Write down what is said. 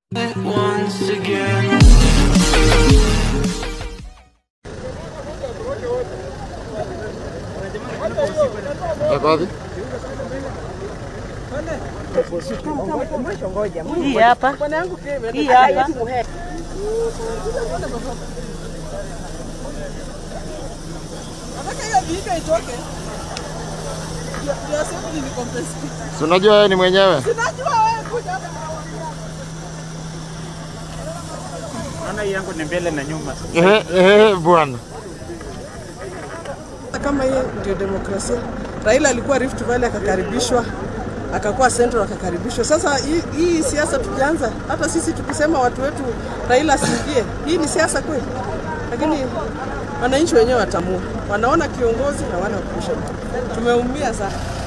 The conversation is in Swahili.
once again. Yako wapi? Hii hapa. Hii hapa. Si unajua wewe ni mwenyewe? Naona hii yangu ni mbele na nyuma. Ehe, ehe, bwana. Kama hiyo ndio demokrasia. Raila alikuwa Rift Valley akakaribishwa, akakuwa Central akakaribishwa. Sasa hii, hii siasa tukianza, hata sisi tukisema watu wetu Raila asiingie, hii ni siasa kweli? Lakini wananchi wenyewe watamua, wanaona kiongozi na wana kusha. Tumeumia sana.